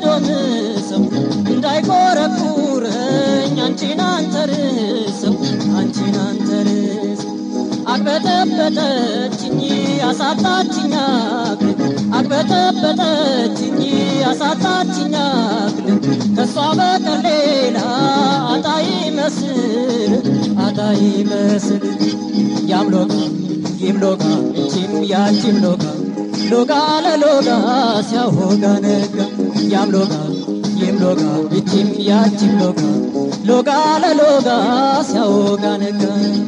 ሰዶም ሰው እንዳይቆረቁረኝ አንቺን አንተርሰው አንቺን አንተርሰው አቅበጠበጠችኝ አሳጣችኝ አክል አቅበጠበጠችኝ አሳጣችኝ አክል ከሷ በቀር ሌላ አጣይ መስል አጣይ መስል ያም ሎጋ ይም ሎጋ እቺም ያቺም ሎጋ ሎጋ ለሎጋ ሲያሆጋ ነጋ ያም ሎጋ ይም ሎጋ እቺም ያቺም ሎጋ ሎጋ ለሎጋ ሲያሆጋ ነጋ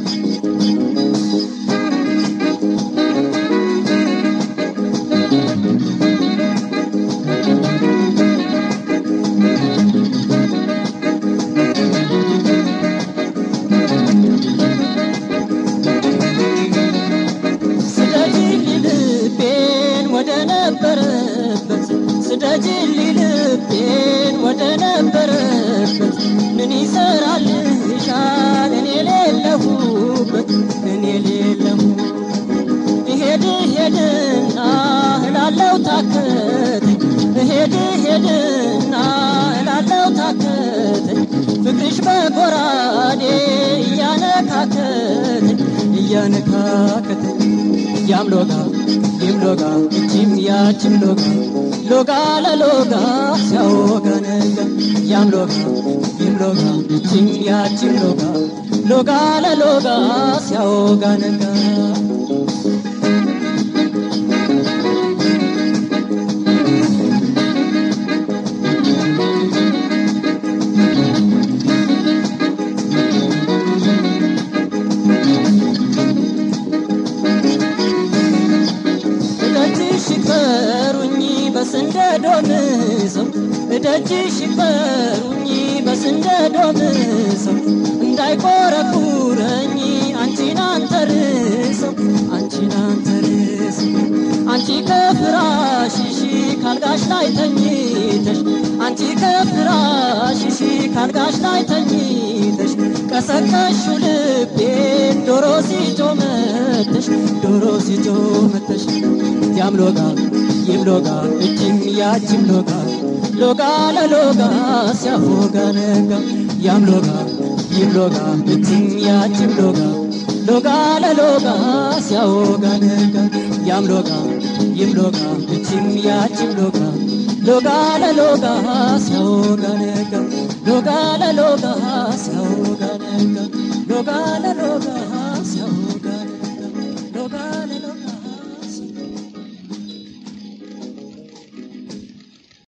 ስደጅልኝ ልቤን ወደ ነበረበት ምን ይሰራልሻል እኔ ሌለሁበት እኔ ሌለሁ እሄድ ሄድና እላለው ታከተኝ እሄድ ሄድና እላለው ታከተኝ ፍቅርሽ በጎራዴ እያነካከተኝ እያነካከተኝ ያም ሎጋ ይም ሎጋ እቺም ያችም ሎጋ ሎጋ ለሎጋ ሲያወጋ ነጋ ያም ሎጋ ይም ሎጋ እቺም ያችም ሎጋ ሎጋ ለሎጋ ሲያወጋ ነጋ በስንደዶምሰው እደጅሽ ይበሩኝ በስንደዶምሰው እንዳይቆረቁረኝ አንቺን አንተርሰው አንቺን አንተርሰው አንቺ ከፍራሽሽ ካልጋሽ ላይ ተኝተሽ አንቺ ከፍራሽሽ ካልጋሽ ላይ ተኝተሽ ቀሰቀሹ ልቤን ዶሮ ሲጮመተሽ ዶሮ ሲጮመተሽ ያም ሎጋ ይም ሎጋ እጅም ያችም ሎጋ ሎጋ ለሎጋ ሲያፎጋ ነጋ ያም ሎጋ ይም ሎጋ እጅም ያችም ሎጋ ሎጋ ለሎጋ ሲያወጋ ነጋ ያም ሎጋ ይም ሎጋ እጅም ያችም ሎጋ ሎጋ ለሎጋ ሲያወጋ ነጋ ሎጋ ለሎጋ ሲያወጋ ነጋ ሎጋ ለሎጋ